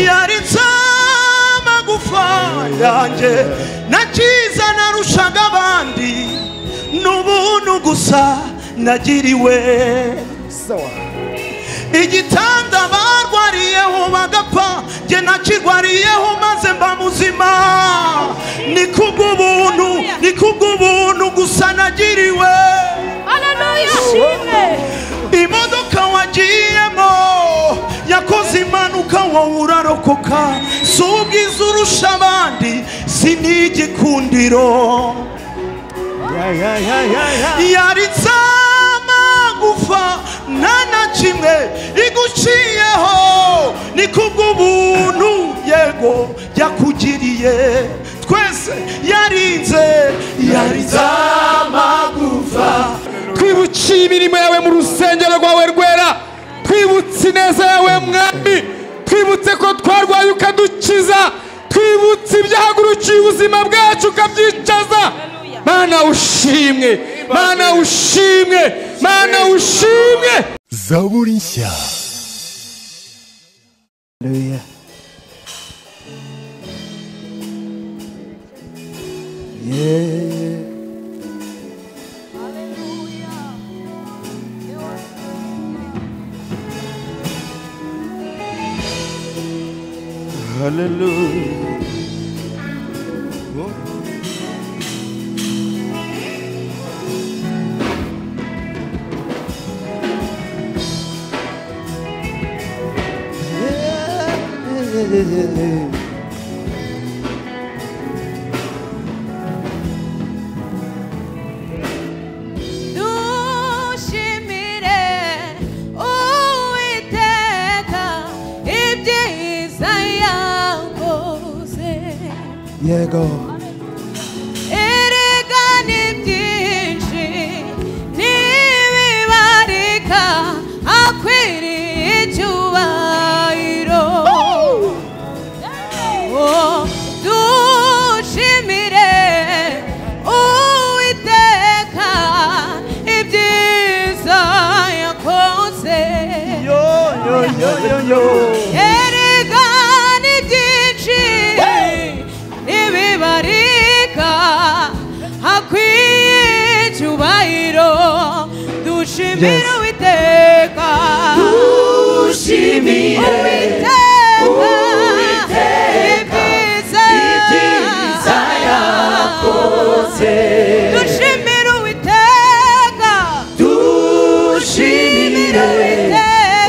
yaritse amagufa yanjye nakiza narushaga abandi n'ubuntu gusa nagiriwe igitanda barwariyeho bagapfa njye nakirwariyeho maze mba muzima ni kubw'ubuntu ni kubw'ubuntu gusa nagiriwe Haleluya shimwe imodoka wagiyemo yakoze impanuka wowe urarokoka si ubwiza urusha abandi si n'igikundiro yaritse amagufa nta na kimwe iguciyeho ni kubw'ubuntu yego yakugiriye twese yarinze yaritse amagufa twibukiye imirimo yawe mu rusengero rwawe rwera twibutse ineza yawe mwami twibutse ko twarwaye ukadukiza twibutse ibyahagurukiye ubuzima bwacu ukabyicaza mana ushimwe mana ushimwe mana ushimwe zaburi nshya Haleluya. Yeah. Hallelujah. Yeah. dushimire uwiteka ibyiza yakoze Yego. erega ni byinshi ntibibarika akwiriye icyubahiro Oh, dushimire uwiteka ibyiza yakoze erega ni byinshi ntibibarika hakwiye icyubahiro dushimire Yes. uwiteka uwiteka ibyiza yakoze dushimire uwiteka dushimire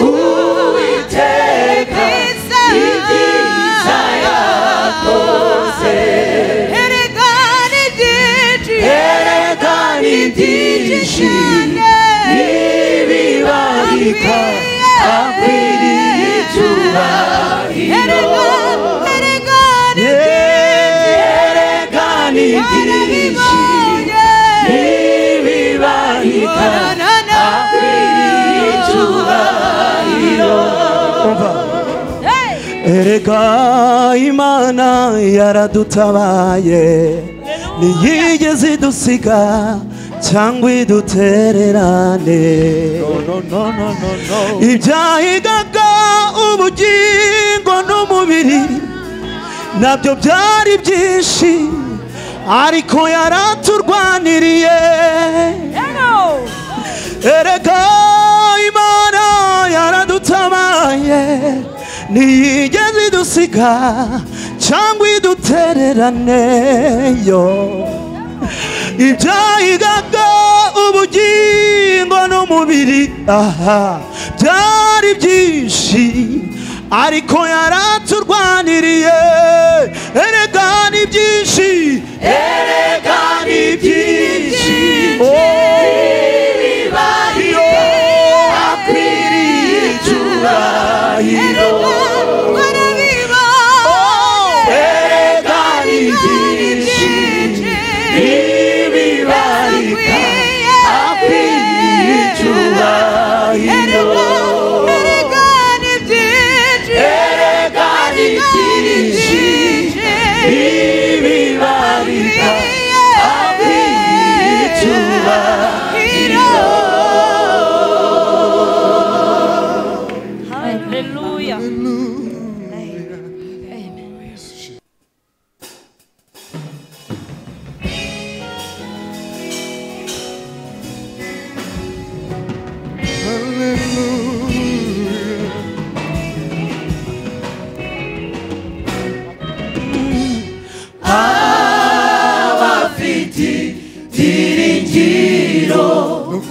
uwiteka ibyiza yakoze erega ni byinshi erega ni byinshi ntibibarika akwiriye icyubahiro erega ni byinshi ntibibarika akwiriye icyubahiro Erega Imana yaradutabaye ntiyigeze idusiga cyangwa idutererane ibyahigaga ubugingo n'umubiri nabyo byari byinshi ariko yaraturwaniriye erega imana yaradutabaye ntiyigeze idusiga cyangwa idutererane yo ibyahigaga ubugingo n'umubiri aha byari byinshi ariko yaraturwaniriye erega ni byinshi erega ni byinshi iyo akwiriye icyubahiro erega ni byinshi ntibibarika akwiriye icyubahiro erega ni byinshi ntibibarika akwiriye icyubahiro Hallelujah.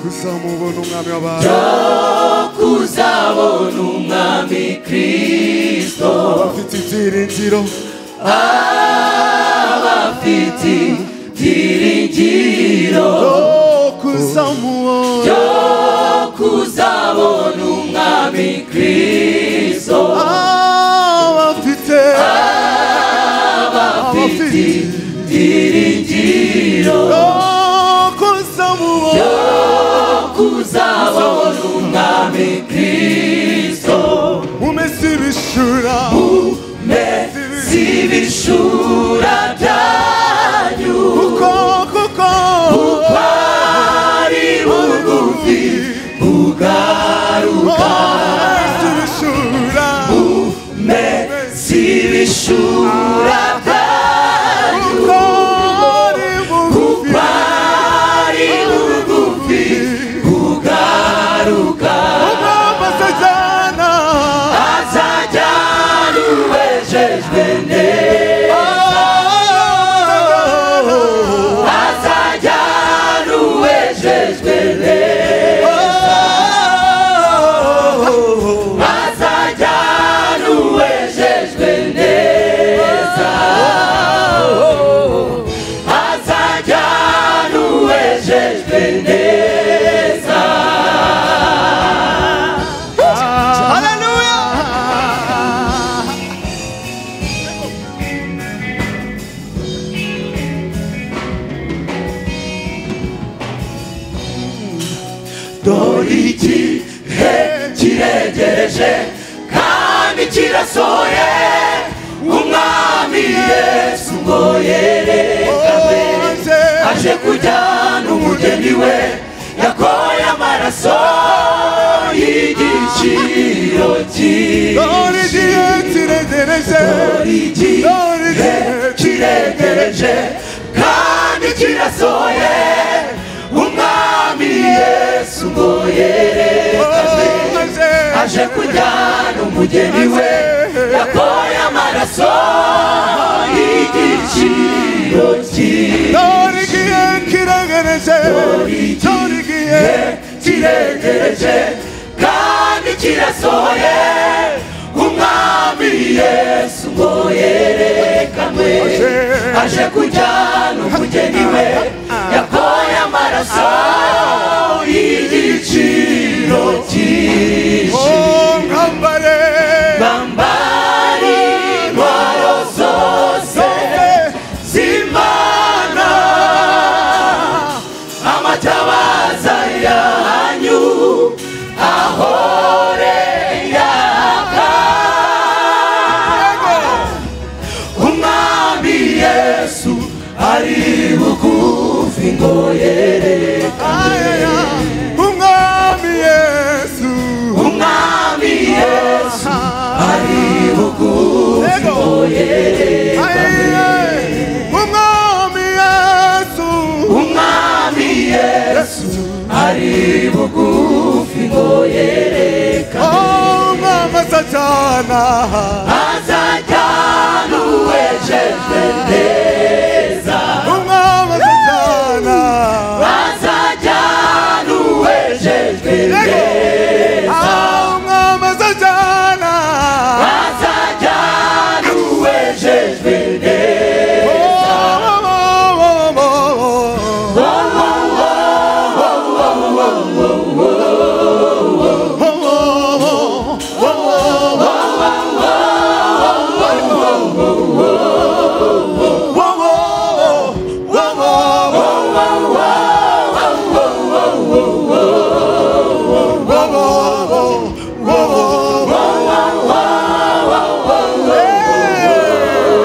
kuzamubona umwami w'abantu kuzabona umwami kristo abafite ibyiringiro abafite byiringiro kuzamubona kuzabona umwami kristo abafite abafite byiringiro kuzamubona kuzabona umwami kristo mu minsi y'ibishura mezi bishura byanyu kuko kuko ari bugufi bugaruka z'ibishura mezi bishura byanyu kuko ari bugufi ari bugufi bugaruka babasajyana azajyana uwejejwe azajyana uwejejwe azajyana uwejejwe neza azajyana uwejejwe neza dore igihe kiregereje kandi kirasohoye umwami yesu ngo yerekane aje kujyana umugeni we yakoye amaraso y'igiciro dore cyinshi igihe kiregereje dore igihe kiregereje kandi kirasohoye umwami yesu ngo yerekane maze aje kujyana umugeni we yakoye amaraso y'igiciro cyinshi dore igihe kiregereje dore igihe kiregereje kandi kirasohoye umwami yesu ngo yerekanwe aje kujyana umugeni we yakoye amaraso y'igiciro cyinshi mwambare bambari intwaro zose z'imana amatabaza yanyu ahore yaka umwami yesu ari bugufi ngo yerekane umwami yesu umwami yesu ari bugufi Yego. ngo yerekane umwami yesu umwami yesu ari bugufi ngo yereka oh mama sajana azajyana uwejejwe neza umwami sajana azajyana uwejejwe Yego. neza Ah, umwami sajana azajyana uwejejwe neza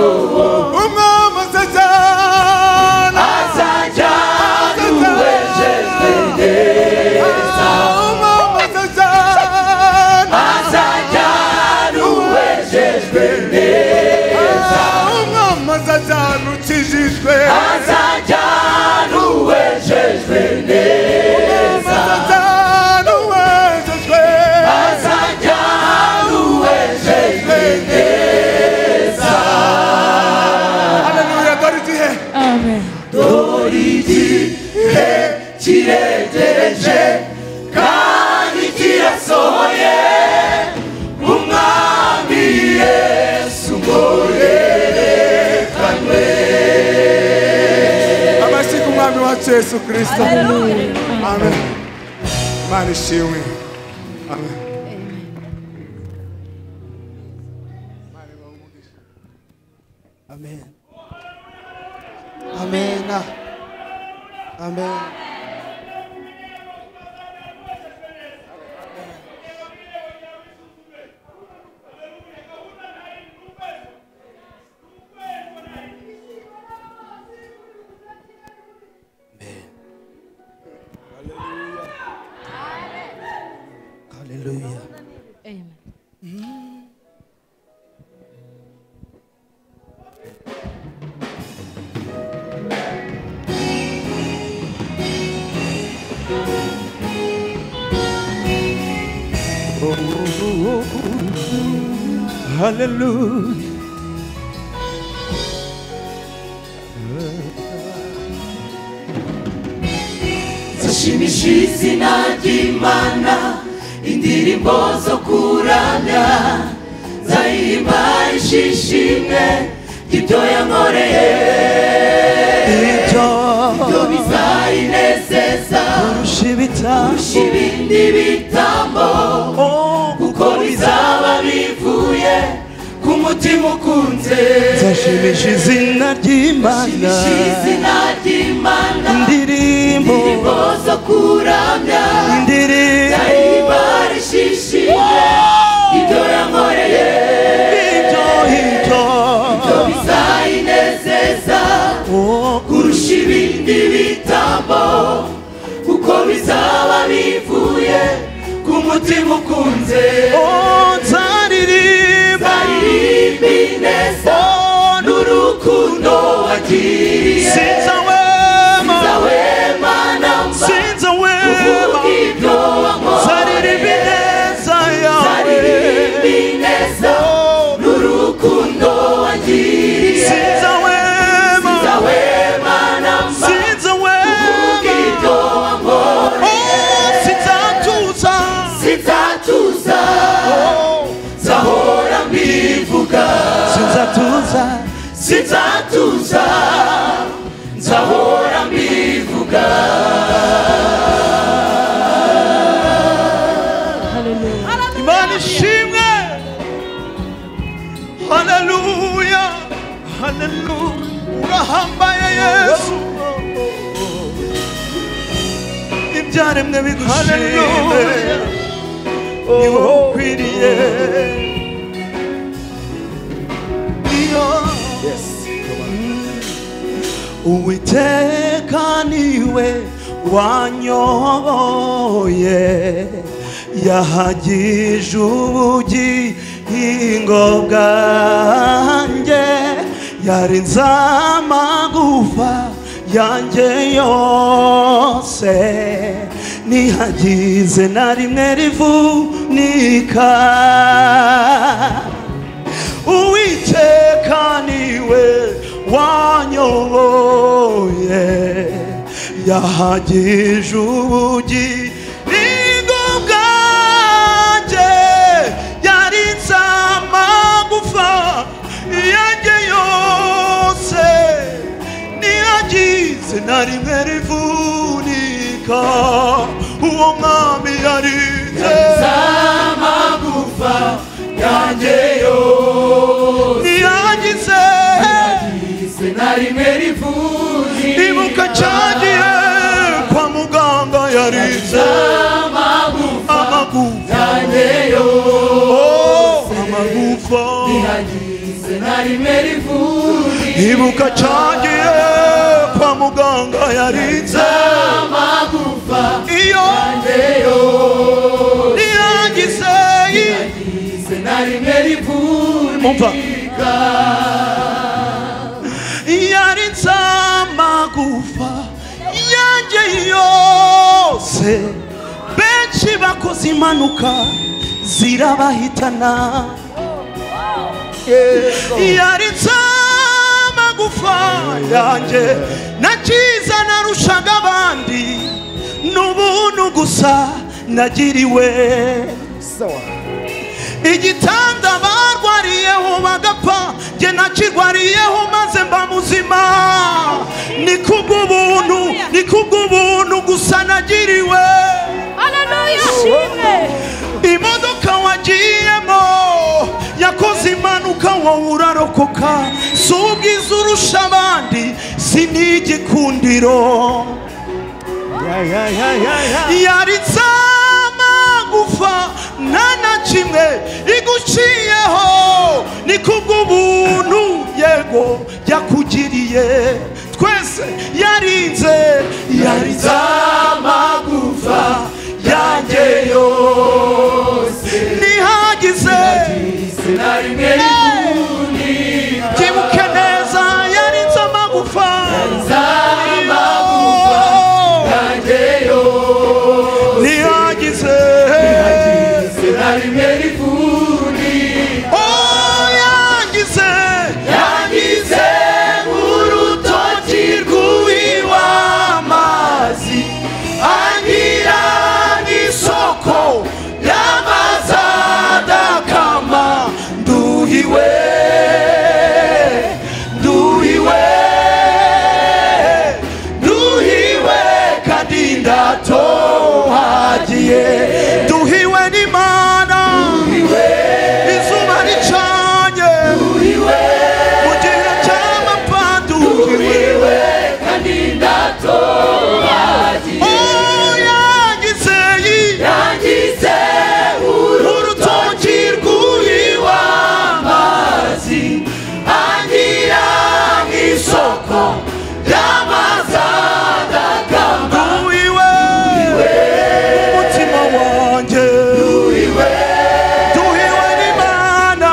umwami sajana azajyana uwejejwe neza umwami sajana azajyana uwejejwe neza Yesu Kristo. Amen. Manishiwe. Amen. Amen. Amen. Amen. Hallelujah. Amen. Hallelujah. zishimishije n'imana indirimbo zo kuramya zahimba ishishimwe gitoya nkoreye Icyo ibyo bizayineseza kurusha ibitambo kurusha ibindi bitambo kuko bizaba bivuye ku mutima ukunze zashimisha izina ry'imana zishimishije izina ry'imana indirimbo indirimbo zo kuramya indirimbo zahimba ishishimwe gitoya nkoreye icyo icyo bizayinezeza kurusha ibindi bitambo kuko bizaba bivuye ku mutima ukunze nzaririmba zaririmbi neza n'urukundo wagiriye sinza wema zawe mana mba sinza wema uvuga ibyo nzaririmba wankoreye ineza yawe zaririmbi neza n'urukundo wagiriye sinza wema zawe mana mba sinza wema uvuga ibyo wankoreye Oh, sinzatuza sitatuza zahora mbivuga sinzatuza sitatuza zahora mbivuga imana ishimwe haleluya haleluya urahambaye yesu ibyaremwe bidushimwe ni wowe ukwiriye iyo uwiteka niwe wanyoboye yahagije ubugingo bwanjye yarinze amagufa yanjye yose nihagize na rimwe rivunika uwiteka niwe wanyoboye yahagije ubugingo bwanjye yarinze amagufa yanjye yose niyagize na rimwe rivunika uwo mwami yarinze zamagufa yanjye yo niyagize ise na rimwe rivunika ibuka cyagiye kwa muganga yarinze zamagufa amagufa yanjye yo amagufa ise na rimwe rivunika ibuka cyagiye kwa muganga yarinze zamagufa iyo yanjye yo niyagize Ise na rimwe Umva. rivunika yarinze amagufa yanjye yose benshi bakoze impanuka zirabahitana yaritse amagufa yanjye nakiza narushaga abandi n'ubuntu gusa nagiriwe igitanda barwariyeho bagapfa jye nakirwariyeho maze mba muzima ni kubw'ubuntu ni kubw'ubuntu gusa nagiriwe Haleluya shimwe imodoka wagiyemo yakoze impanuka wowe urarokoka si ubwiza urusha abandi si n'igikundiro yaritse amagufa nta na kimwe iguciyeho ni kubw'ubuntu yego yakugiriye twese yarinze yaritse amagufa yanjye yose ntihagize Sinari rimwe rifundi byibuke neza yarinze amagufa z'amagufa yanjye yose ntihagize Sinari rimwe rifundi oh yangize yangize nk'urutoki rw'uw'amazi angira n'isoko y'amazadakama nduhiwe nduhiwe nduhiwe kandi ndatohagiye nduhiwe n'imana izuba ricanye mu gihe cy'amapfa nduhiwe kandi ndatohagiye oh yagize yangize urutoki rw'uw'amazi angira nk'isoko y'amazadakama nduhiwe umutima wanjye nduhiwe n'imana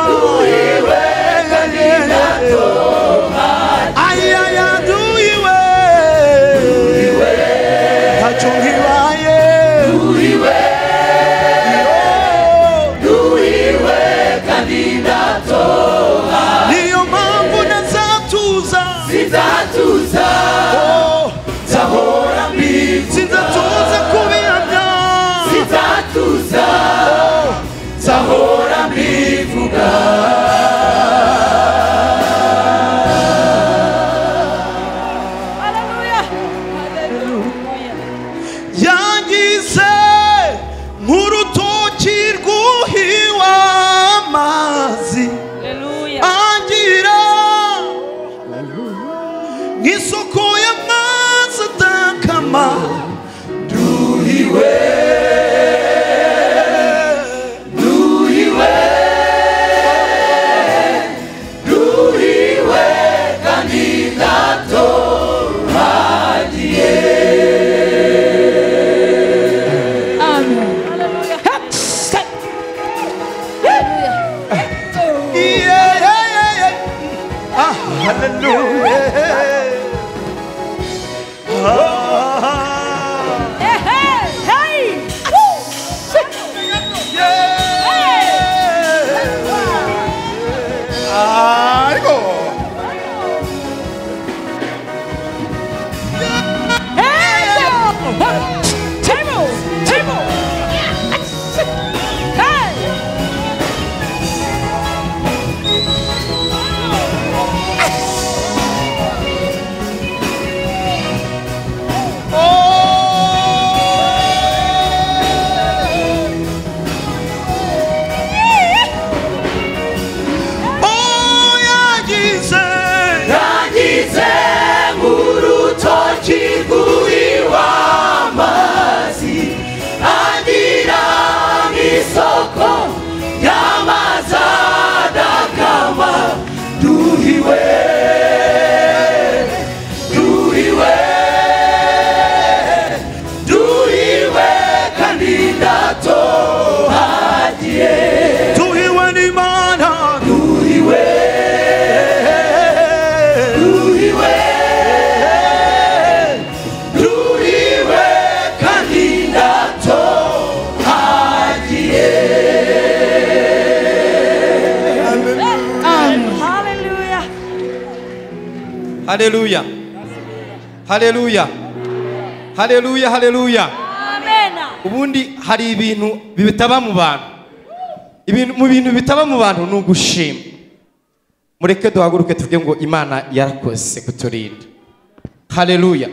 ayaya nduhiwe ntacyo nkibaye nduhiwe nduhiwe kandi ndatoha niyo mpamvu ntazatuza sinzatuza nzahora mbivuga sinzatuza kubihamya sinzatuza nzahora mbivuga Haleluya Haleluya yangize nk'urutoki rwuhiwe amazi Haleluya angira nk'isoko y'amazi adakama nduhiwe nduhiwe nduhiwe kandi ndatohagiye Amen Haleluya Haleluya Yeah, yeah, yeah, yeah. Ah, hallelujah. Ah, Hey hey yeah. ariko Table Table Hey Oh, yagize yangize nk'urutoki rw'uw'amazi agira nk'isoko y'amazadakama duhiwe duhiwe duhiwe kandi ndatohagiye tuhiwe n'imana duhiwe duhiwe duhiwe kandi ndatohagiye Haleluya Haleluya. Haleluya. Haleluya, haleluya. Amen Ubundi hari ibintu bitaba mu bantu. Ibintu mu bintu bitaba mu bantu ni ugushima. Mureke duhaguruke tuvuge ngo Imana yarakoze kuturinda. hareruya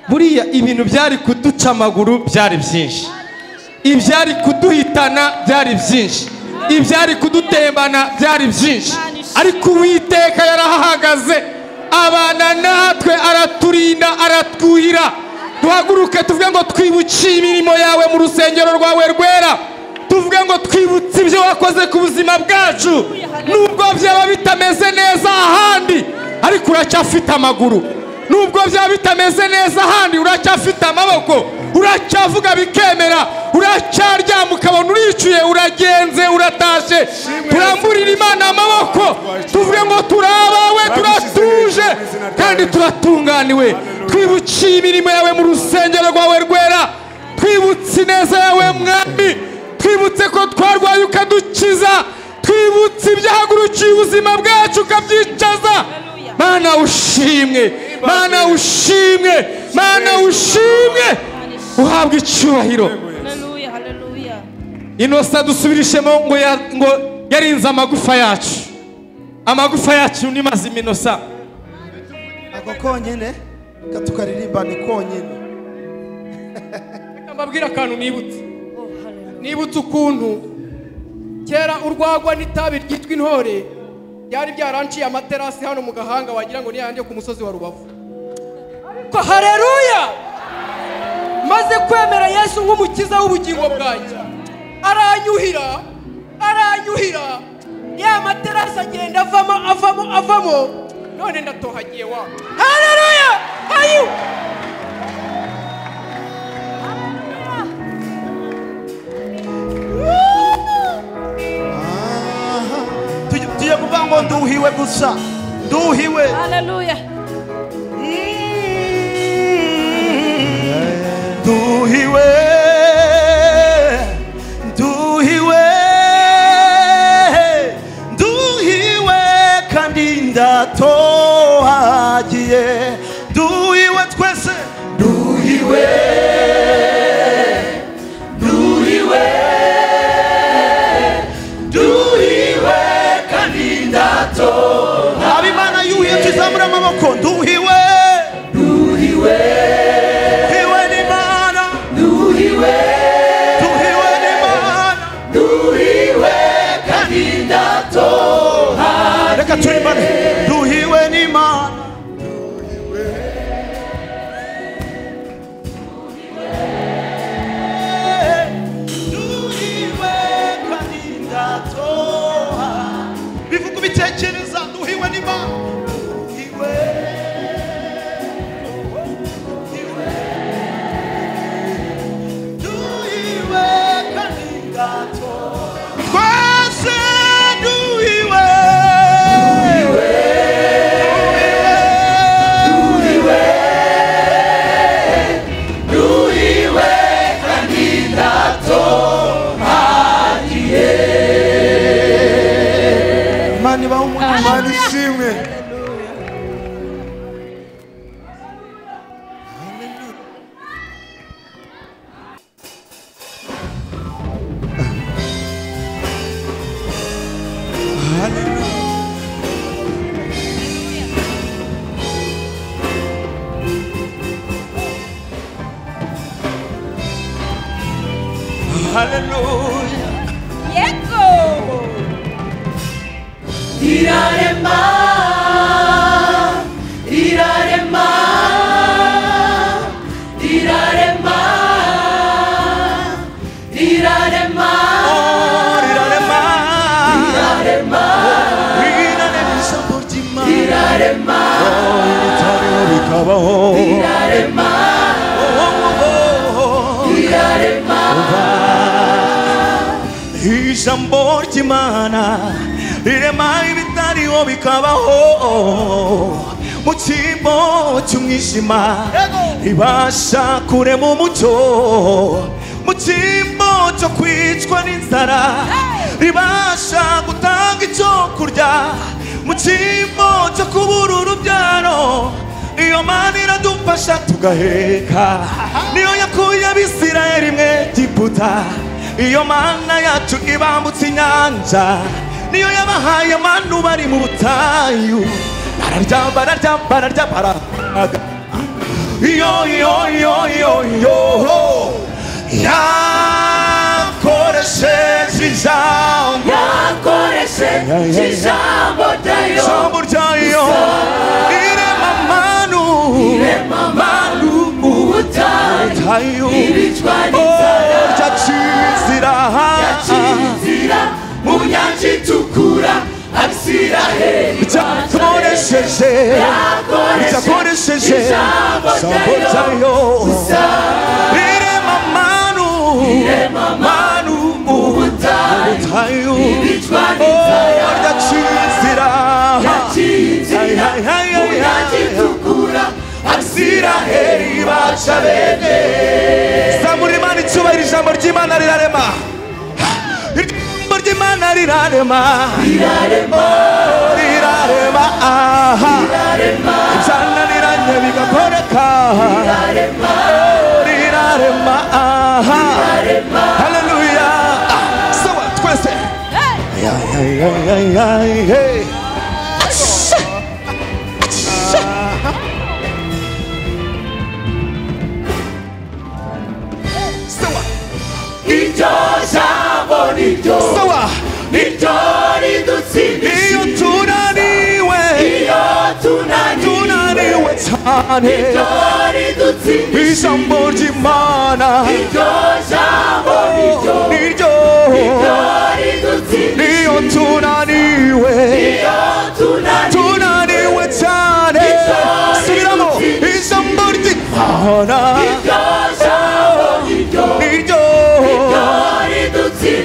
buriya ibintu byari kuduca amaguru byari byinshi ibyari kuduhitana byari byinshi ibyari kudutembana byari byinshi ariko uwiteka yarahahagaze abana natwe araturinda aratwuhira duhaguruke tuvuge ngo twibukiye imirimo yawe mu rusengero rwawe rwera tuvuge ngo twibutse ibyo wakoze ku buzima bwacu nubwo byaba bitameze neza ahandi ariko uracyafite amaguru nubwo byaba bitameze neza ahandi uracyafite amaboko uracyavuga bikemera uracyaryama ukabona uricuye uragenze uratashye turamburira imana amaboko tuvuge ngo turi abawe turatuje kandi turatunganiwe twibukiye imirimo yawe mu rusengero rwawe rwera twibutse ineza yawe mwami twibutse ko twarwaye ukadukiza twibutse ibyahagurukiye ubuzima bwacu ukabyicaza mana ushimwe mana ushimwe mana ushimwe uhabwa icyubahiro Hallelujah, hallelujah. inosa dusubirishemo ngo ya- ngo yarinze amagufa yacu amagufa yacu ni mazima inosa ako konyine katukaririmba ni konyine Reka mbabwire akantu nibutse nibutse ukuntu kera urwagwa n'itabi ryitwa intore byari byaranciye amaterasi hano mu gahanga wagira ngo niyanjye ku musozi wa rubavu ariko hareruya maze kwemera yesu nk'umukiza w'ubugingo bwanjye aranyuhira aranyuhira ya materasi agenda avamo avamo avamo none ndatohagiye wa hareruya ayu Tuj- tujye kuvuga ngo nduhiwe gusa nduhiwe Hallelujah. nduhiwe nduhiwe nduhiwe kandi ndatohagiye nduhiwe twese nduhiwe nduhiwe nduhiwe kandi ndatohagiye habimana yuhiye tuzamura amaboko nduhiwe nduhiwe nduhiwe n'imana nduhiwe nduhiwe n'imana nduhiwe kandi ndatohagiye reka turimbane nduhiwe n'imana nduhiwe kandi ndatoha bivuga ubitekereza nduhiwe n'imana nduhiwe nduhiwe nduhiwe kandi ndatoha twese nduhiwe nduhiwe nduhiwe nduhiwe kandi ndatohagiye imana ibaho umutima Imana ishimwe haleluya Yego. irarema irarema irarema irarema irarema irarema ijambo ry'imana irarema ibitariho bikabaho ijambo ry'imana rirema ibitariho bikabaho mu cyimbo cy'umwijima ribasha kurema umucyo mu cyimbo cyo kwicwa n'inzara ribasha gutanga icyo kurya mu cyimbo cyo kubura urubyaro iyo mana iradufasha tugaheka niyo yakuye abisirayeli mwe giputa iyo mana yacu ibambutse inyanja niyo yabahaye manu bari mu butayu bararya bararya bararya barahaga yo yo yo yo yo yakoresheje ijambo yakoresheje ijambo ryayo ijambo ryayo irema manu irema manu ubutayu ubutayu ibicwa n'inzara ryakizira ryakizira mu nyanja itukura abisiraheli byakoresheje byakoresheje ijambo ryayo irema manu irema manu ubutayu ibicwa n'inzara ryakizira ryakizira mu nyanja itukura abisiraheli baca bene zamura imana icyubahiro ijambo ry'imana rirarema ijambo ry'imana rirarema rirarema aha ibyananiranye bigakoreka rirarema aha haleluya Ah, sawa twese Ay, ay, ay, ay, hey. Sawa. Sawa. Iyo tunaniwe. Tunaniwe cyane. Ijambo ry'Imana. Oh, niryo. Iyo tunaniwe. Tunaniwe cyane. Subiramo. Ijambo ry'Imana. Oh, niryo.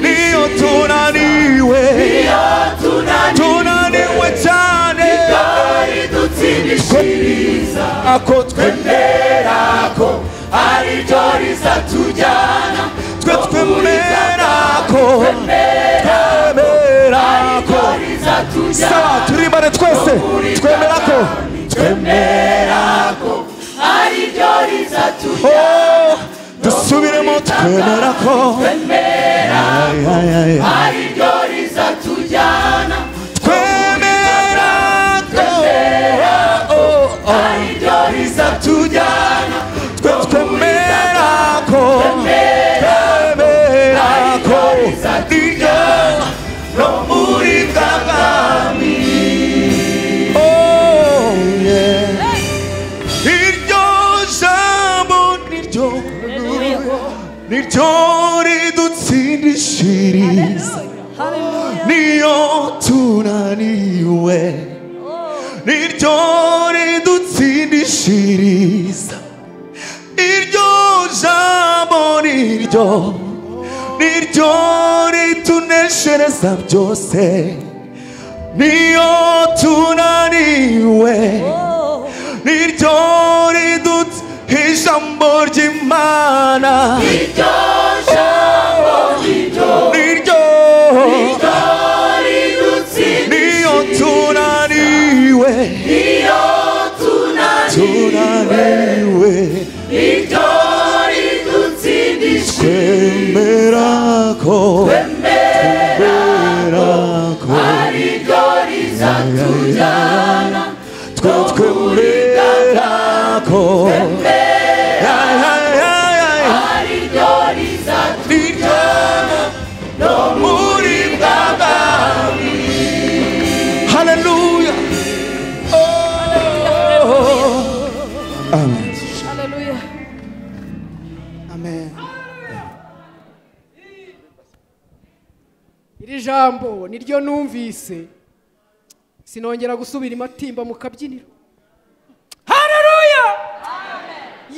niyo tunaniwe tunaniwe cyane ako twemera ko ariryo rizatujyana twe twemera ko twemera ko sawa turi bare twese twemera ko twemera ko ariryo rizatujyana dusubiremo twemera ko Ay, ay, ay, ay. Twemera ko, oh, oh, oh. Twe twemera ko, twemera ko, niryo rumuri bw'abami. Oh, yeah. Iryo jambo niryo niryo ridutsindishiriza niyo tunaniwe niryo ridutsindishiriza iryo jambo niryo niryo rituneshereza byose niyo tunaniwe niryo ridutse ijambo ry'imana niryo jambo niryo niyo tunaniwe tunaniwe twemera ko twemera ko twe twemera ko Ay, ay, ay, ay. Niryo rumuri bw'abami. Hallelujah. Hallelujah. iri jambo niryo numvise sinongera gusubira imatimba mu kabyiniro hareruya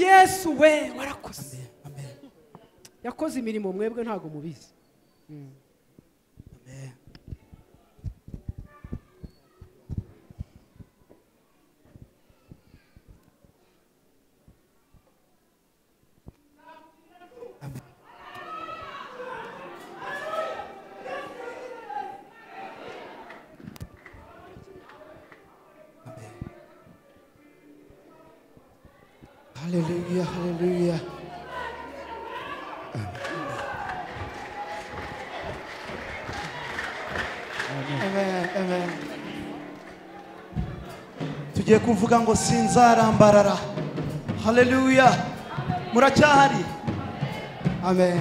yesu we warakoze yakoze imirimo mwebwe ntabwo mubizi Mm. Hallelujah, hallelujah. Amen, amen. tugiye kuvuga ngo sinzarambarara haleluya muracyahari Amen.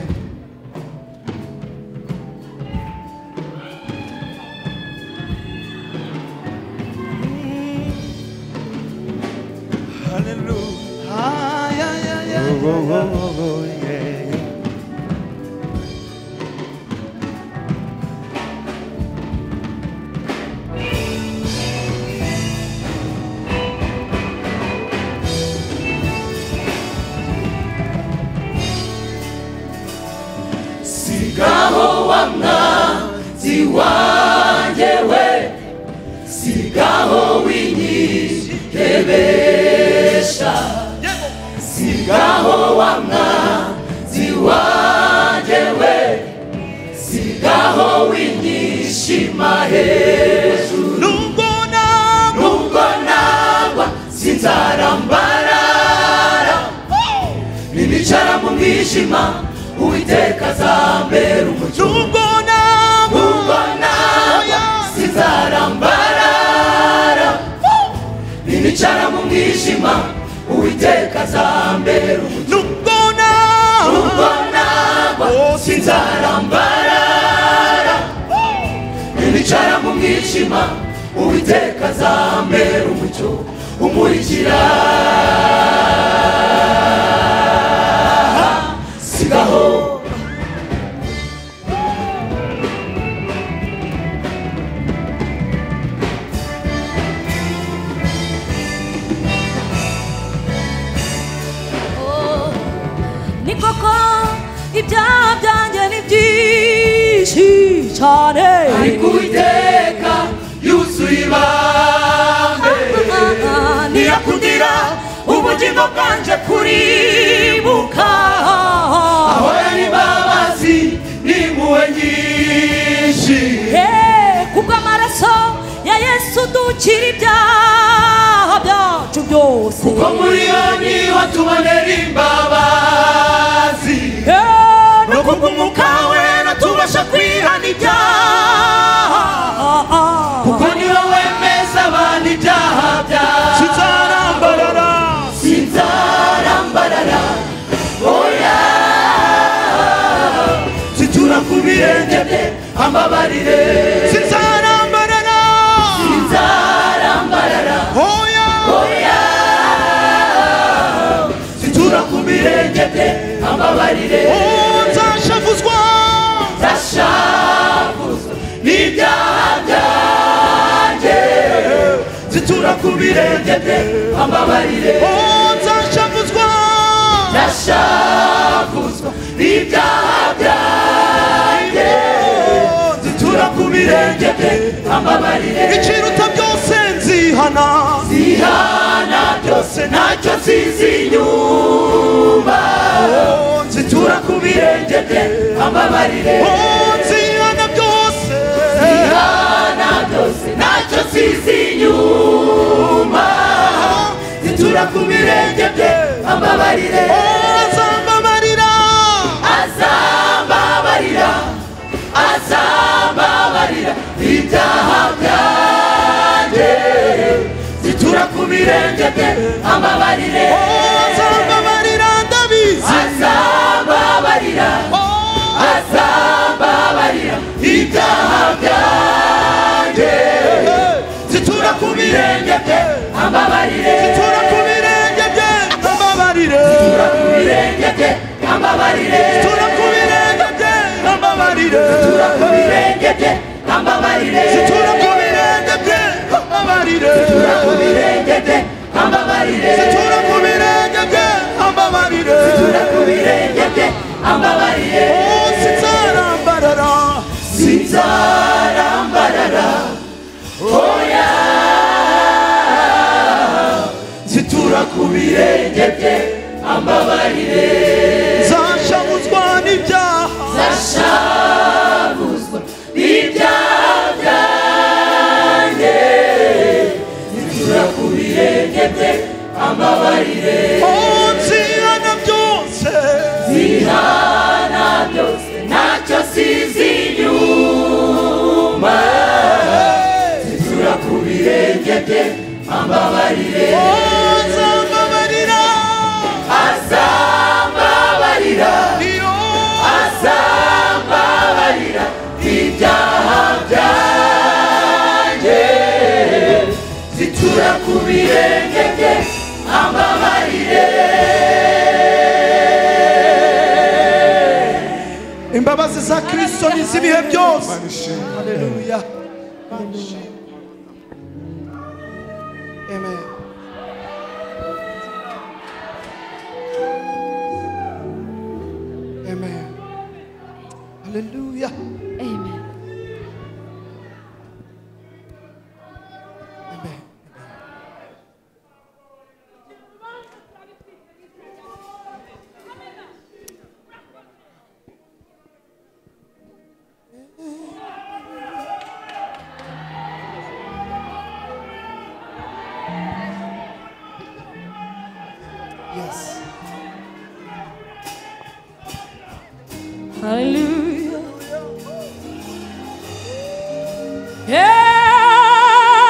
Ay, ay, ay, ay. nubwo nagwa nubwo nagwa sinzarambarara ninicara mu mwijima uwiteka azambera umucyo nubwo nagwa nubwo nagwa sinzarambarara ninicara mu mwijima uwiteka azambera umucyo nubwo nagwa nubwo nagwa nicara mu mwijima uwiteka azambera umucyo umurikira sigaho ni koko ibyaha byanjye ni byinshi cyane ariko uwiteka yuzuye ibambe ntiyakundira ubugingo bwanjye kuribuka ahora n'imbabazi n'impuhwe nyinshi Eh, kubwo amaraso ya yesu dukira ibyaha byacu byose ko muri yo niho tubonera imbabazi Eh, no kubw'umwuka we natubasha kwihana ibyaha kubwa- kuko niwe wemeza abantu ibyaha byabo sinzarambarara sinzarambarara oya zitura ku birenge bye ambabarire sinzarambarara sinzarambarara hoya oya zitura ku birenge bye ambabarire oh nzashavuzwa ndashakuzwa n'ibyaha byanjye zitura ku birenge bye ambabarire oh nzashavuzwa ndashakuzwa n'ibyaha byanjye zitura ku birenge bye ambabarire ikiruta byose nzihana zihana byose ntacyo zizinyumba zitura ku birenge bye ambabarire oh nzihana byose zihana byose ntacyo zizinyuma zitura ku birenge bye ambabarire oh nzambabarira azambabarira azambabarira ibyaha byanjye zitura ku birenge bye ambabarire oh nzambabarira ndabizi azambabarira azambabarira ibyaha byanjye zitura ku birenge bye ambabarire tura ku birenge bye nzambabarire zitura ku birenge bye ambabarire tura ku birenge bye nzambabarire zitura ku birenge bye ambabarire tura ku birenge bye nzambabarire zitura ku birenge bye ambabarire tura ku birenge zitura ku birenge bye nzambabarire bye ambabarire oh sinzarambarara sinzarambarara oya zitura ku birenge bye ambabarire zashavuzwa n'ibyaha zashavuzwa n'ibyaha byanjye zitura ku birenge bye ambabarire oh nzihana byose zihana byose ntacyo sizinyuma zitura ku birenge bye ambabarire oh nzambabarira ku birenge bye ambabarire imbabazi za kristo ni iz'ibihe byose haleluya Amen. Amen. haleluya Amen. Yes. Hallelujah.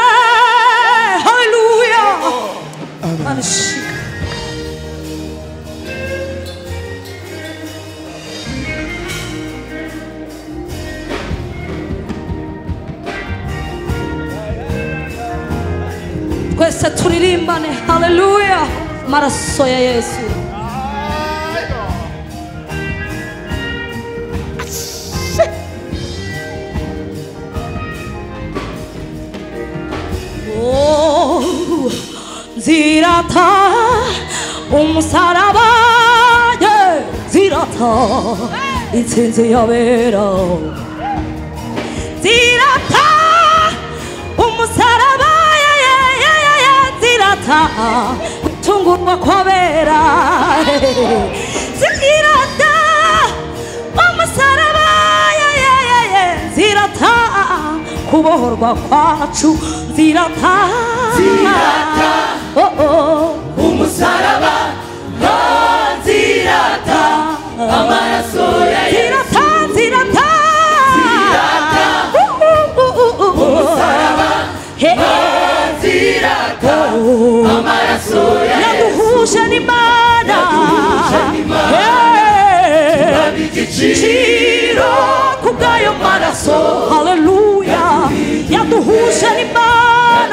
Yeah, hallelujah. Manshi. Twese turirimbane haleluya maraso ya Yesu. Oh, zirata umusaraba yeah, zirata intsinzi yabera zirata umusaraba yeah, yeah, yeah, yeah, yeah, zirata gutungurwa kwabera zirata umusaraba yeah, yeah, yeah, yeah, zirata kubohorwa kwacu zirata Zirata. oh, oh. umusaraba oh, zirata amaraso ya yesu zirata zirata Zirata. Uh, uh, uh, uh, uh. umusaraba Hey. oh, zirata amaraso ya yesu yaduhuje n'imana Yaduhuje n'Imana. Hey. Tubaha igiciro kubw'ayo maraso haleluya yaduhuje n'imana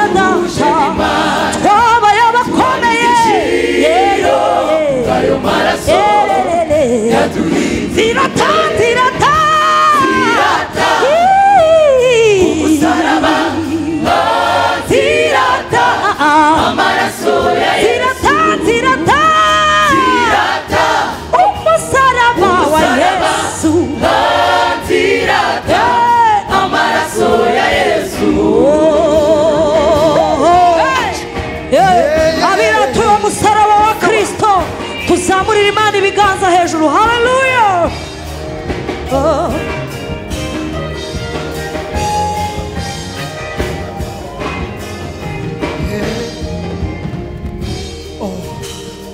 Yaduhuje data n'Imana. twabaye abakomeye igiciro Yeah, yeah. kubw'ayo maraso Yeah, yeah, yeah. yadurinze zirata zirata Zirata. Yee. umusaraba oh, zirata amaraso ya yesu zirata zirata zirata umusaraba wa Umusaraba. yesu oh, zirata amaraso ya yesu abiratuye umusaraba wa kristo tuzamurira imana ibiganza hejuru haleluya Oh.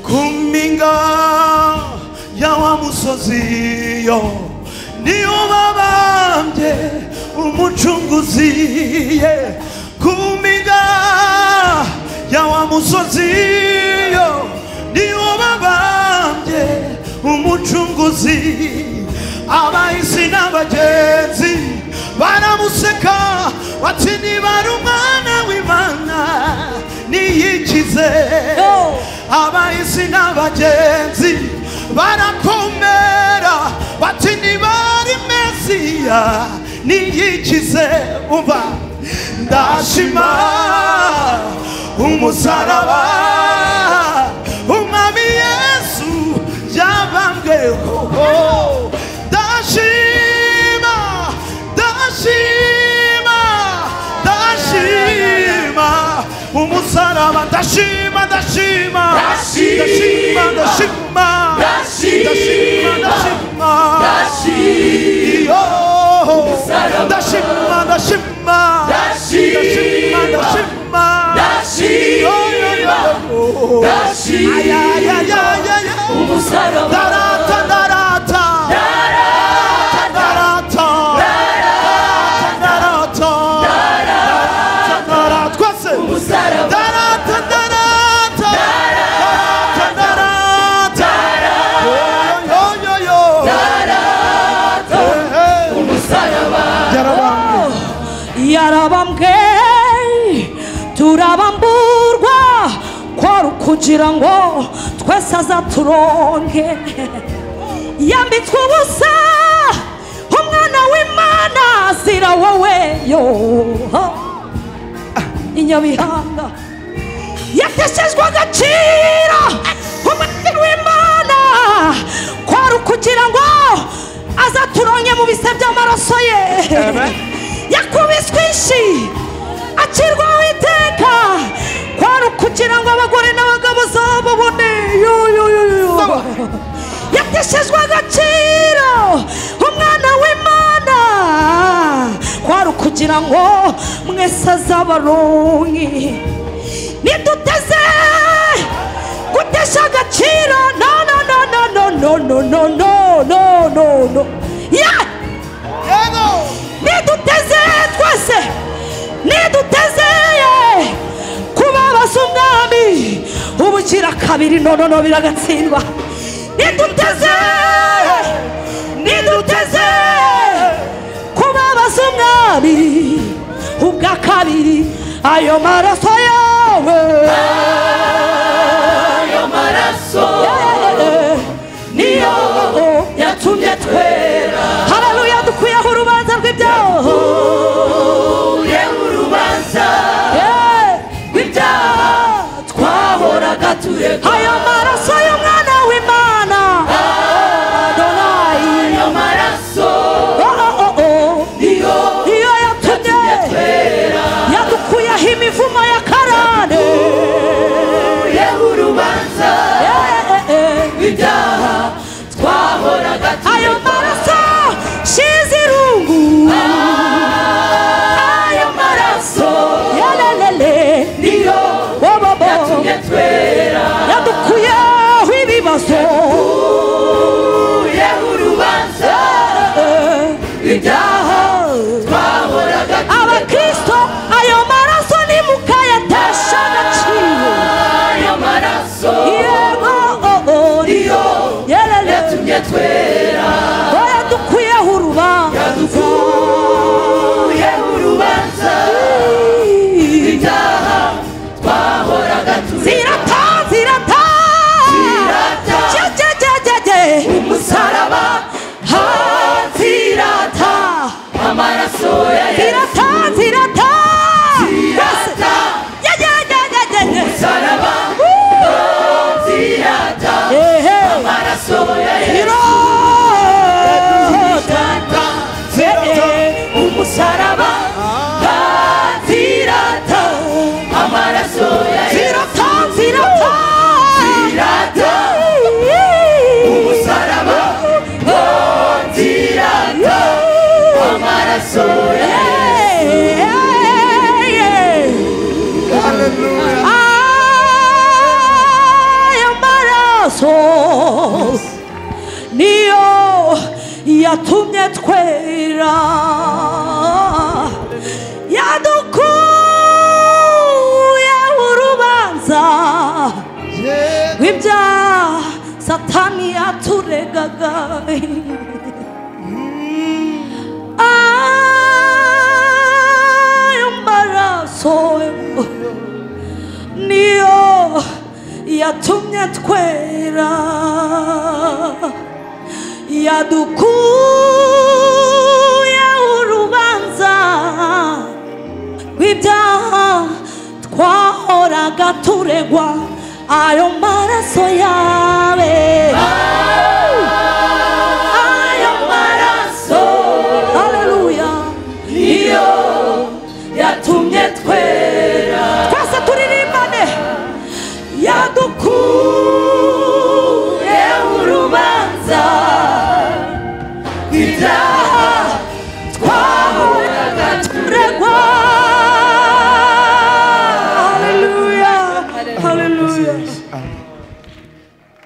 ku mpinga ya wa musozi yo niyo babambye umucunguzi ye ku mpinga ya wa musozi yo niyo babambye umucunguzi abahisi n'abagenzi baramuseka bati nibara umwana w'imana niyikize Yo. abahisi n'abagenzi barakomera bati nibari mesiya niyikize uba ndashima umusaraba umwami yesu yabambweho ndashima ndashima ndashima umusaraba ndashima ndashima Ndashima, ndashima ndashima Ndashima, ndashima ndashima Ndashima, Iyo. umusaraba. ndashima ndashima Ndashima, ndashima ndashima Ndashima, Ndashima, umusaraba. Ndarata, ndarata. Ndarata. Ndarata. Ndarata, twese. Umusaraba. Ndarata, ndarata. Ndarata, ndarata. Yo, yo, yo, yo. Eh, eh. umusaraba Yarabambwe. yarabambwe turabamburwa kwari ukugira ngo twese azaturonke yambitswe ubusa umwana w'imana zira wowe yo inyabihanga yateshejwe agaciro umwana w'imana kwari ukugira ngo azaturonke mu bise by'amaraso ye yakubiswe inshi acirwaho iteka kwari ukugira ngo abagore n'abagabo zababone yo yo yo yo yateshejwe agaciro umwana w'imana kwari ukugira ngo mwese azabaronke niduteze gutesha agaciro no no no no no no no no no no no no yeah niduteze twese niduteze yeah. kubabaza umwami ubukira kabiri no no no biragatsindwa niduteze niduteze kubabaza umwami ubwa kabiri ayo maraso yawe ayo maraso Yeah. niyo yatumye twera hararuya dukwiyeho urubanza rw'ibyaha uye urubanza Yeah. rw'ibyaha twahoraga tureka ayo maraso y'umwana w'imana adonayi ayo maraso niyo niyo yatumye twera yadukuyeho imivumo ya karande uye urubanza Yeah, yeah, yeah. rw'ibyaha twahoraga ayo tureka maraso shize irungu ayo maraso yalelele niyo bobobo yatumye twera yadukuyeho ibibazo uye urubanza rw'ibyaha twahoraga abakristo ayo maraso nimukayatesha agaciro ayo maraso yego oh, oh, niyo yelele yatumye twera ngo yadukuyeho urubanza yadukuye urubanza ibyaha twahoraga tureka zirata zirata Zirata. jejejejege umusaraba hatirata amaraso ya yesu zirata zirata Zirata. yejejejege umusaraba hatirata ehe amaraso ya yesu zirata Zirata, zirata, umusaraba hatirata amaraso ya yesu zirata zirata Zirata. umusaraba hatirata amaraso ya yesu Hallelujah. ayo maraso niyo yatumye twera yadukuye urubanza rw'ibya satani yaturegaga ayo maraso niyo yatumye twera yadukuye urubanza rw'ibyaha twahoraga turegwa ayo maraso yawe ayo maraso haleluya niyo yatumye twera twese turirimbane yadukuye urubanza ibyaha twahoraga Regwa. Hallelujah. Hallelujah.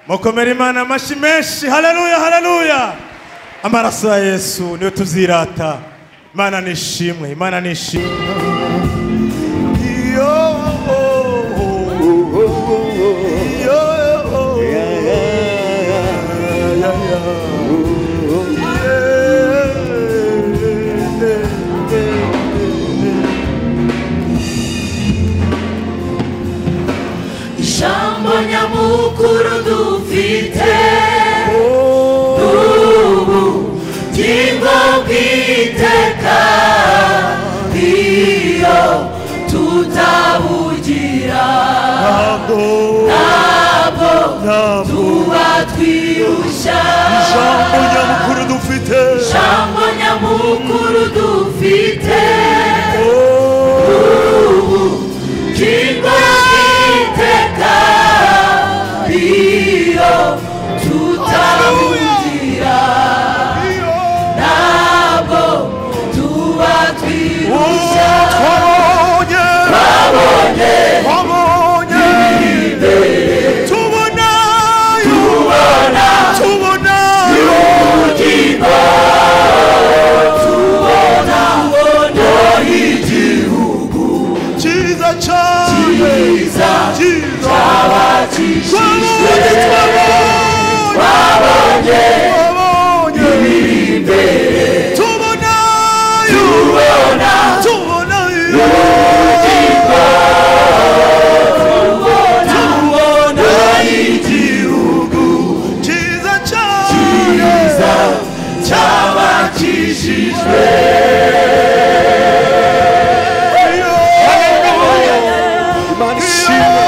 mukomere imana amashyi menshi haleluya haleluya amaraso ya yesu niyo tuzirata imana nishimwe imana nishimwe Yo, oh, oh, oh. Yo, oh, oh. Yeah. mukuru dufite ubugingo bw'iteka iyo tutabugira ntabwo ntabwo ntabwo tuba twirushya ijambo nyamukuru dufite ijambo nyamukuru dufite ubugingo bw'iteka iyo tutabugira ntabwo tuba twirushya twabonye twabonye tubonayo tubonayo cyiza cyane cyiza twabonye twabonye twabonye tubonayo tubonayo igihugu cyiza cyane cyabakishijwe Imana ishimwe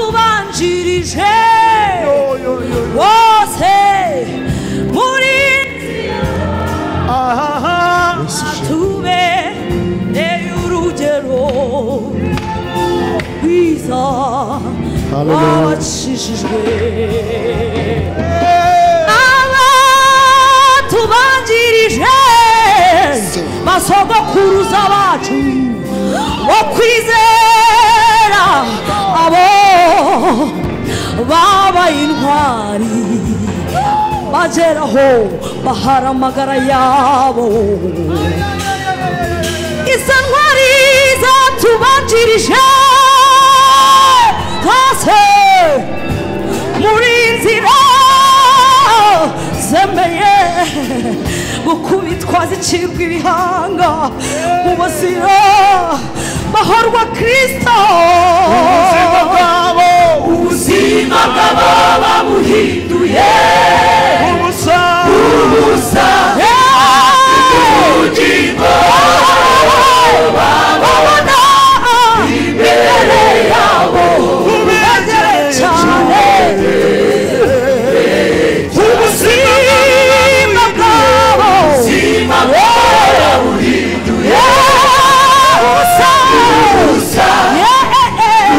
abatubanjirije bose muri tubereye urugero rwiza abacishijwe abatubanjirije basogokuruza bacu bo kwizera abo babaye intwari bageraho bahara amagara yabo izo ntwari zatubanjirije twese muri nzira zemeye gukubitwa zicirwa ibihanga mu bazira bahorwa kirisito ubuzima bwabo ubuzima bw'aba babuhinduye ubusa ubusa ubugingo babona imbere yabo ubegereye cyane ubuzima bwabo ubuzima bw'aba babuhinduye ubusa ubusa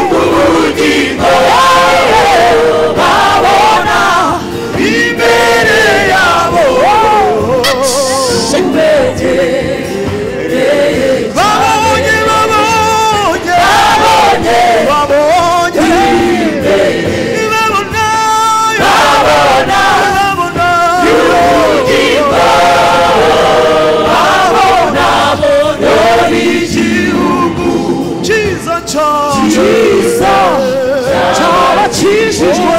ubugingo babona imbere yabo babonye babonye babonye babonayo babonayo cyiza cyane cyabakijijwe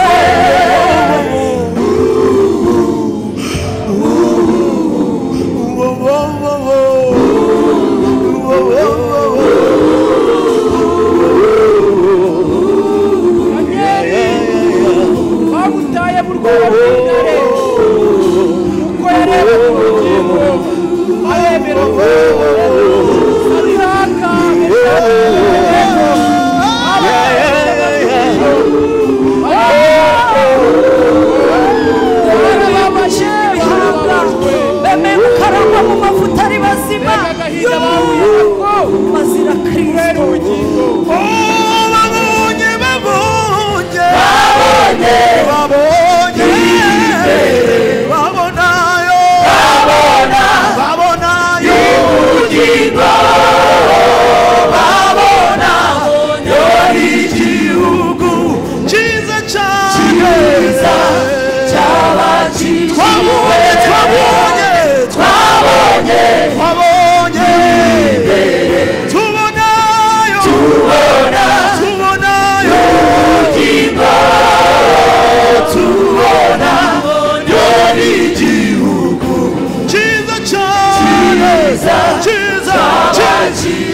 wo wo wo wo bagutaye mu rwego rw'intare uko yareba ku rukingo aremera ko ataka bemeye gukarangwa mu mavuta ari bazima agahinda bahuyako bazira kubera kirisito ubugingo babonye babonye babonye babonayo babonayo igihugu cyiza cyane twabonye twabonye twabonye tubonayo tubona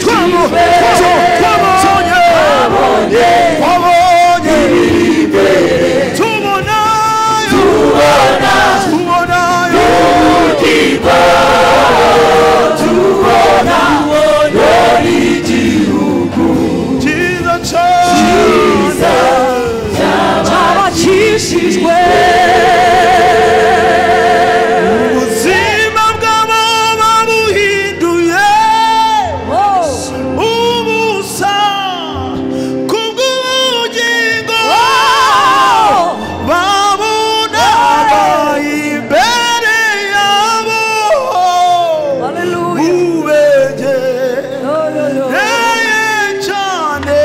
Twabonye, twabonye, twabonye ibiri imbere. Tubonayo, tubonayo, tubonayo igihugu cyiza cyane. cyabakishijwe ubuzima bwabo babuhinduye ubusa kubw'ubugingo babunabaye imbere yabo ubegereye cyane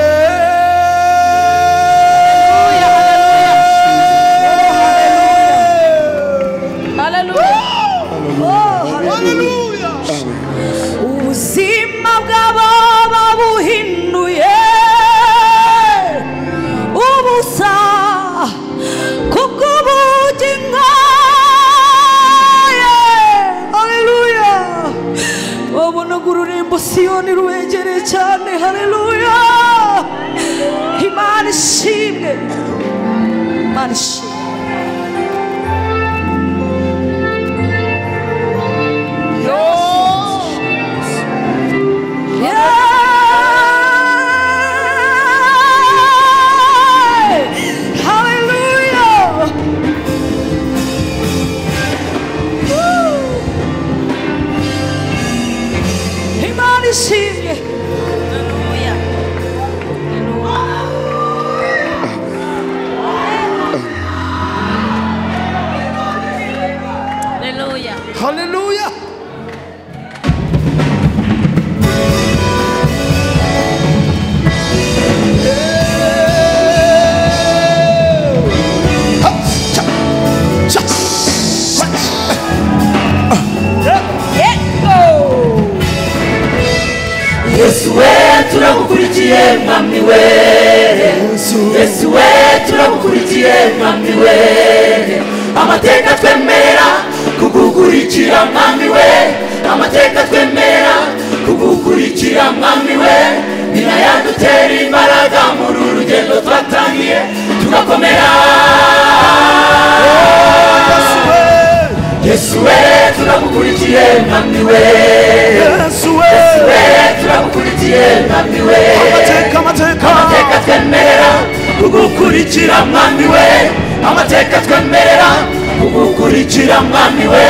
ubuzima bw'abo babuhinduye ubusa kubw'ubugingo haleluya babona ururimbo siyoni rubegereye cyane haleluya imana ishimwe imana ishimwe Imana ishimwe Hallelujah. haleluya yesu we turagukurikiye mwami we yesu we turagukurikiye mwami we amateka twemerera kugukurikira mwami we amateka twemerera kugukurikira mwami we ni nayo adutera imbaraga muri uru rugendo twatangiye tugakomera yesu we turagukurikiye mwami we yesu we turagukurikiye mwami we amateka amateka amateka twemerera kugukurikira mwami we amateka twemerera kugukurikira mwami we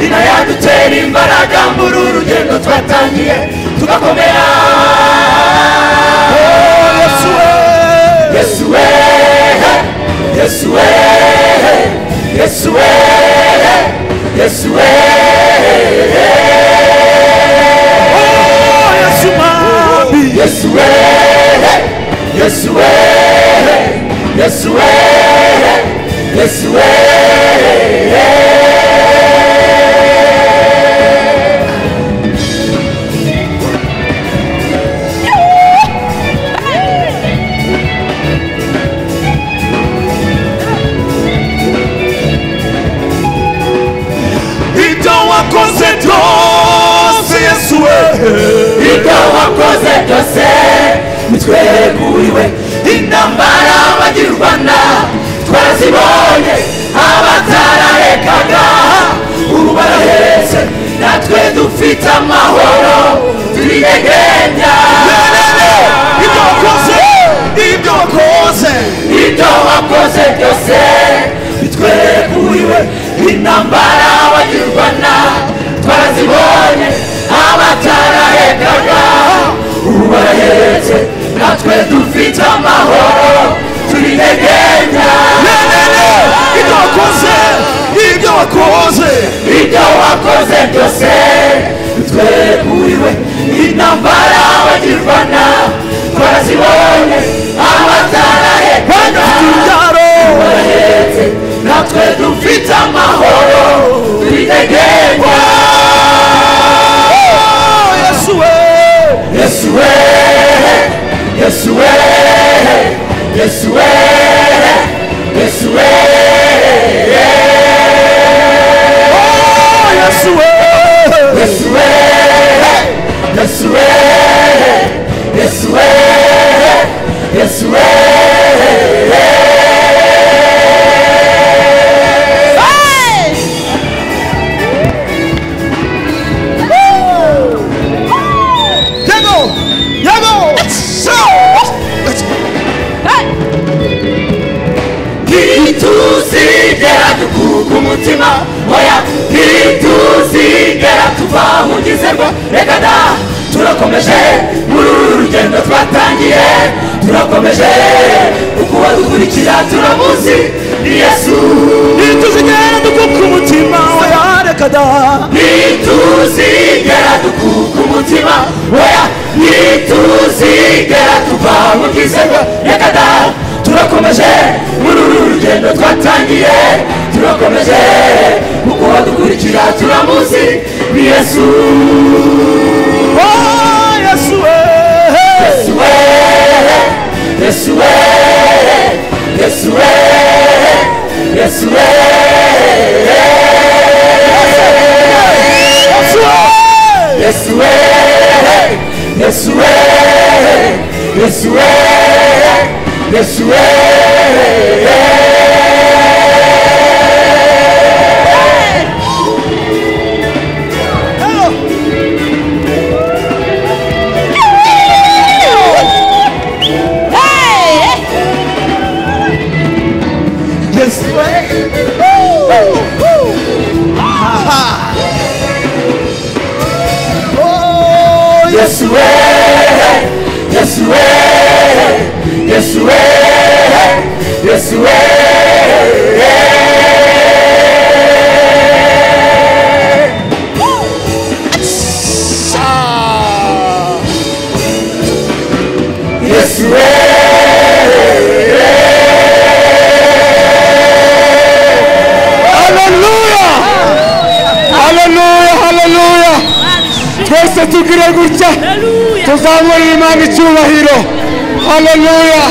ni nayo adutera imbaraga muri uru rugendo twatangiye tugakomera yesu we yesu we yesu we yesu we yesu we yesu mami yesu we yesu we yesu we yesu we ibyo wakoze byose yesu we ibyo wakoze byose bitweguriwe intambara bagira u rwanda twarazibonye abatararekaga ubu barahetse natwe dufite amahoro turigegenya ibyo wakoze ibyo wakoze ibyo wakoze byose bitweguriwe intambara bagira u rwanda twarazibonye abatararekaga ubu barahetse natwe dufite amahoro turigegenya ibyo wakoze ibyo wakoze ibyo wakoze byose tweguriwe intambara bagirwana twarazibonye abatararekaga ubu barahetse natwe dufite amahoro turigegenya yesu we yesu we yesu we yesu we yesu we yesu we yesu we yesu we twahugize ngo reka da turakomeje muri uru rugendo twatangiye turakomeje uko badukurikira turamuzi ni yesu ntituzigera dukuka umutima oya reka da ntituzigera dukuka umutima oya ntituzigera tuva mu bwisego reka da turakomeje muri uru rugendo twatangiye turakomeje kuko badukurikira turamuzi ni yesu Oh, yesu we yesu we yesu we yesu we yesu we yesu we yesu we yesu we yesu we yesu we Yes, way. Yes, way. Yes, way. Yes, way. Yes, way. Yes, way. haleluya haleluya haleluya twese tugire gutya tuzamurira imana icyubahiro haleluya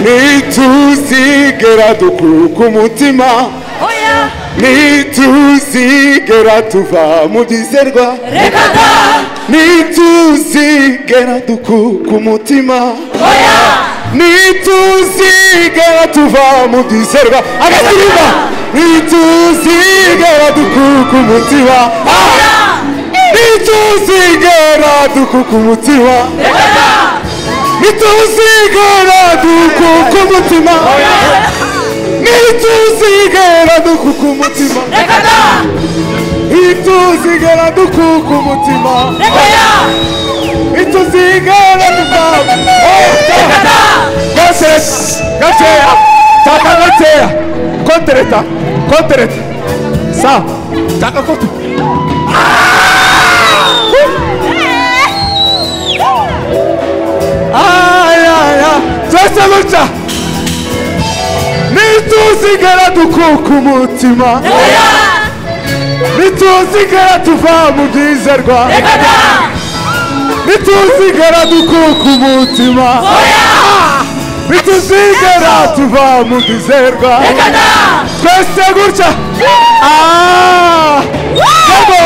nituzigera dukuka umutima nituzigera tuva mu byizerwa Reka da. nituzigera dukuka umutima nituzigera tuva mu byizerwa agasirimba nituzigera dukuka umutima nituzigera dukuka umutima nituzigera dukuka umutima nituzigera dukuka umutima nituzigera dukuka umutima nituzigera dukuka umutima gaseya gaseya taka gaseya kontereta kontereta sa taka kotu ayaya twese gutya nituzigera dukuka umutima nituzigera tuva mu byizerwa nituzigera dukuka umutima nituzigera tuva mu bizerwa twese gutya Ah! yego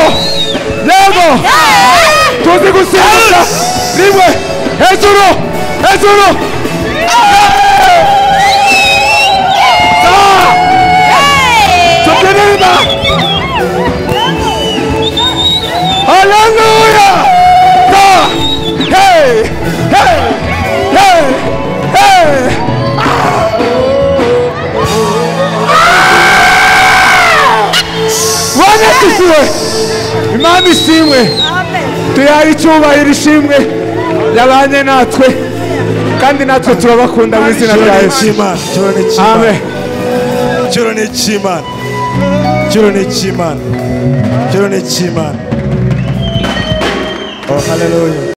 yego tuzi gusimbuka rimwe hejuru hejuru tubyinira haleluya da hey hey hey hey wanakisiwe imana ishimwe tuyare icyubahiro ishimwe yabanye natwe kandi natwe turabakunda mu izina rya yesu amen icyoro ni icy'imana icyoro ni icy'imana icyoro ni icy'imana oh haleluya